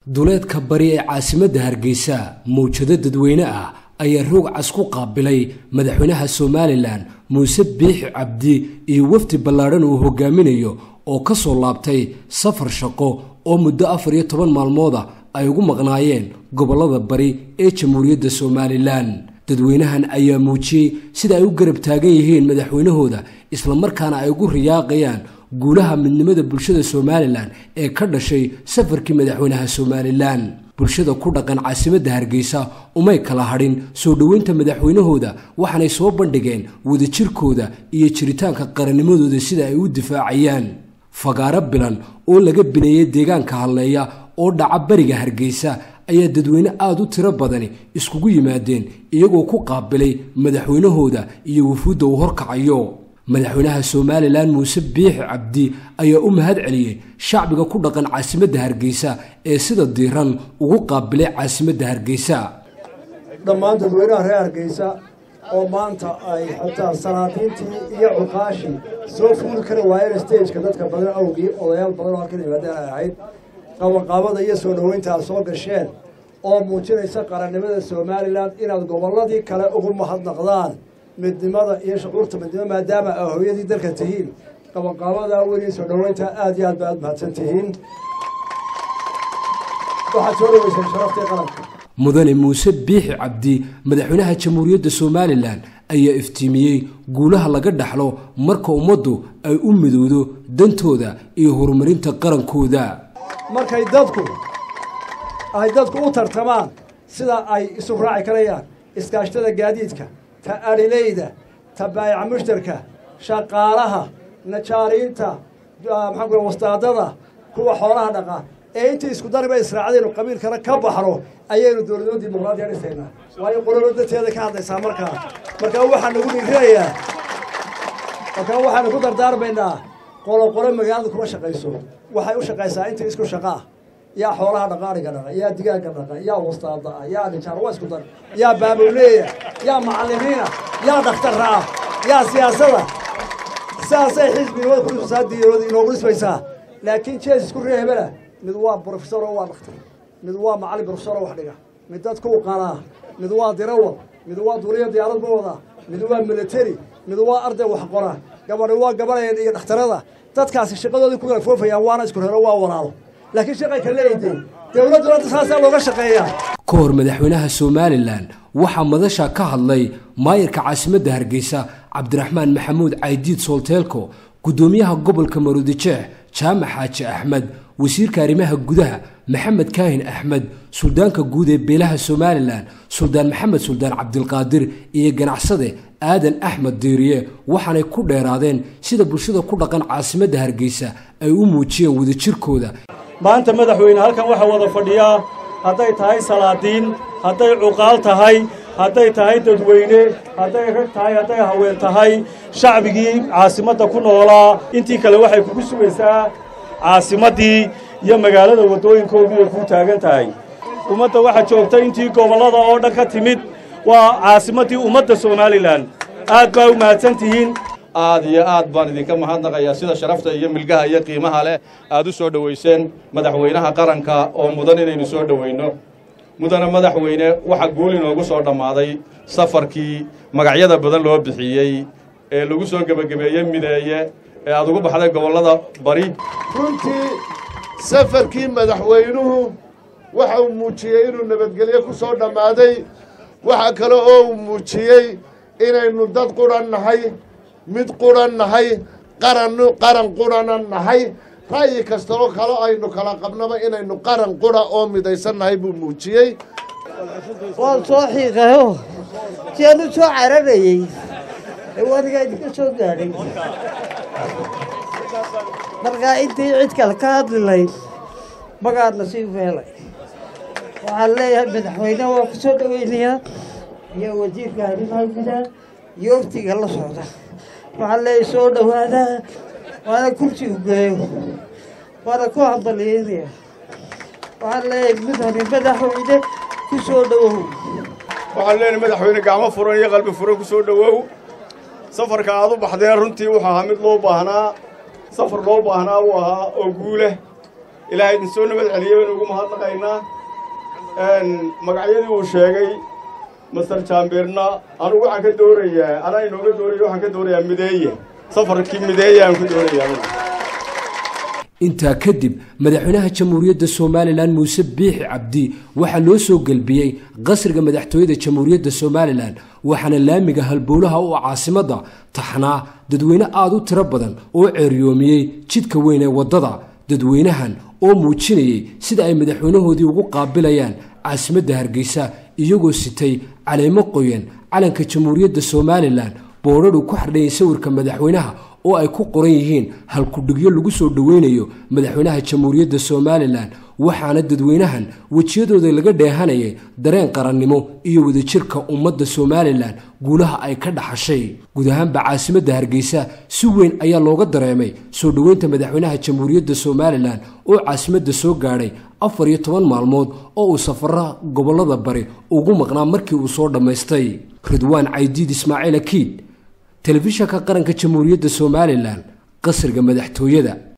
duleedka bari ee caasimadda hargeysa mawjado dadweyne ah ayaa roog cas ku qaabilay madaxweynaha somalilan muuse biixi cabdi iyo wafdi ballaadhan uu hogaaminayo oo ka soo laabtay safar shaqo oo muddo afar iyo toban maalmooda ay ugu maqnaayeen gobollada bari ee jamhuuriyadda somalilan dadweynahan ayaa muujiyey sida ay u garab taagan yihiin madaxweynahooda islamarkaana ay ugu riyaaqayaan guulaha midnimada bulshada somalilan ee ka dhashay safarkii madaxweynaha somalilan bulshada ku dhaqan caasimadda hargeysa umay kala hadhin soo dhoweynta madaxweynahooda waxaanay soo bandhigeen wadajirkooda iyo jiritaanka qarannimadooda sida ay u difaacayaan fagaaro bilan oo laga bineeyey deegaanka hadleeya oo dhaca bariga hargeysa ayaa dadweyne aada u tiro badani iskugu yimaadeen iyagoo ku qaabilay madaxweynahooda iyo wufuudda uu horkacayo madaxweynaha somalilan muuse biixi cabdi ayaa u mahad celiyey shacbiga ku dhaqan caasimadda hargeysa ee sida diiran ugu qaabilay caasimadda hargeysa dhammaan dadweynaha reer hargeysa oo maanta ay xataa salaadiintii iyo cuqaashii soo fuuli kari waayeen stageka dadka badan awgii odayaal badan oo halkan yimaadeen ay ahayd qabanqaabada iyo soo dhoweynta aad soo gasheen oo muujinaysa qarannimada somalilan inaad gobolladii kale ugu mahadnaqdaan midnimada iyo shucuurta midnimo maadaama a hooyadii dalka tihiin qabanqaabada weyn iyo soo dhoweynta aad iyo aad ba aad mahadsan tihiin waxaad soo dhoweyseen sharaftii qaranka mudane muuse biixi cabdi madaxweynaha jamhuuriyadda somalilan ayaa iftiimiyey guulaha laga dhaxlo marka ummaddu ay u midowdo dantooda iyo horumarinta qarankooda markay dadku ay dadku u tartamaan sida ay isu raaci karayaan iskaashtada gaadiidka ta adhileyda ta baayaca mushtarka shaqaalaha najaariinta maxaan ku wastaadada kuwa xoolaha dhaqa ee intii isku dariba israacdaynu qabiilkana ka baxno ayaynu dowladnimo dimuqraadiya dhisaynaa waayo qololo danteeda ka hadlaysaa markaa markaa waxaan nagu dhiirinayaa markaa waxaanu ku dardaarmaynaa qoloqolo magaalada kuma shaqayso waxay u shaqaysaa intii isku shaqaa yaa xoolaha dhaqaaniga dhaqa yaa digaaga dhaqa yaa wastaada ah yaa nijaar waa isku dar yaa baabowleeya yaa macallimiina yaa dhakhtarra ah yaa siyaasada sidaasay xisbinimada kusaadiirooda inoogu dhismaysaa laakiin jees isku reehbela mid waa brofesor oo waa dhakhtar mid waa macallin brofesor oo wax dhiga mid dadku u qanaa mid waa dirawad mid waa duuliya diyaarad ma wadaa mid waa military mid waa arday wax qora gabadhi waa gabadheen iyo dhakhtarada dadkaasi shaqadoodii ku kala foofayaan waana isku reero waa walaalo laakiin shaqay ka leeyihiin dowladduna saasaa looga shaqeeyaa ka hor madaxweynaha somalilan waxaa madasha ka hadlay maayarka caasimadda hargeysa cabdiraxmaan maxamuud caydiid soolteelko guddoomiyaha gobolka maruudijeex jaamac xaaji axmed wasiirka arrimaha gudaha maxamed kaahin axmed suldaanka guud ee beelaha somalilan suldaan maxamed suldaan cabdilqaadir iyo ganacsade aadan axmed diiriye waxaanay ku dheeraadeen sida bulshada ku dhaqan caasimadda hargeysa ay u muujiyeen wadajirkooda maanta madaxweyne halkan waxaa wada fadhiyaa hadday tahay salaadiin hadday cuqaal tahay hadday tahay dadweyne hadday rag tahay hadday haween tahay shacbigii caasimadda ku noolaa intii kale waxay kugu sugaysaa caasimaddii iyo magaalada waddooyinkoodii ay kuu taagan tahay ummadda waxaa joogta intii gobollada oo dhan ka timid waa caasimaddii ummadda somalilan aad baa u mahadsan tihiin aad iyo aad baan idinka mahadnaqayaa sida sharafta iyo milgaha iyo qiimaha leh aad u soo dhowayseen madaxweynaha qaranka oo mudan inaynu soo dhowayno mudane madaxweyne waxaa guul inoogu soo dhammaaday safarkii magacyada badan loo bixiyey ee lagu soo gebagabeeyey mideeye ee aad ugu baxday gobollada bari runtii safarkii madaxweynuhu waxa uu muujiyey inuu nabadgelyo ku soo dhammaaday waxa kale oo uu muujiyey inaynu dad qudhan nahay mid qudhan nahay qaran qaran qudhana nahay ra'yi kasta oo kale aynu kala qabnaba inaynu qaran qudha oo midaysan nahay buu muujiyey waan soo xiiqayo si aan u soo cararayey ee wadigaa idinka soo gaadhay markaa intii cid kale ka hadli layd magaadna sii feelay waxaan leeyahay madaxweyneha waa ku soo dhoweynayaa iyo wasiirka arrimaha gudaha iyo waftiga la socda waxaan leeyahay soo dhowaadaa waana kursi u geeyo waana ku hambalyeynaya waxaan leeyahay mudane madaxweyne ku soo dhowow waxaan leenahay madaxweyne gacmo furan iyo qalbi furan ku soo dhowow safarka aad u baxdeen runtii wuxuu ahaa mid loo baahnaa safar loo baahnaa uu ahaa oo guuleh ilaahay idin soo nabad celiya baynu ugu mahadnaqaynaa magacyadii uu sheegay master jaambirna anugu waxaan ka doorayaa anaa inooga dooraya waxaan ka doorayaa mideeye safarkii mideeye aan ku doorayaa intaa kadib madaxweynaha jamhuuriyadda somalilan muuse biixi cabdi waxaa loo soo gelbiyey qasriga madaxtooyada jamhuuriyadda somalilan waxaana laamiga halbowlaha u caasimadda taxnaa dadweyne aada u tiro badan oo ceeryoomiyey jidka weyn ee waddada dadweynahan oo muujinayay sida ay madaxweynahoodii ugu qaabilayaan caasimadda hargeysa iyagoo sitay caleemo qoyan calanka jamhuuriyadda somalilan boodhadhu ku xardhayay sawirka madaxweynaha oo ay ku qoran yihiin halkudhigyo lagu soo dhoweynayo madaxweynaha jamhuuriyadda somalilan waxaana dadweynahan wejiyadooda laga dheehanayay dareen qarannimo iyo wadajirka ummadda somalilan guulaha ay ka dhaxashay guud ahaanba caasimadda hargeysa si weyn ayaa looga dareemay soo dhoweynta madaxweynaha jamhuuriyadda somalilan oo caasimadda soo gaadhay afar iyo toban maalmood oo uu safara gobollada bari ugu maqnaa markii uu soo dhammaystay ridwaan caydiid ismaaciil akiid telefishanka qaranka jamhuuriyadda somalilan qasriga madaxtooyada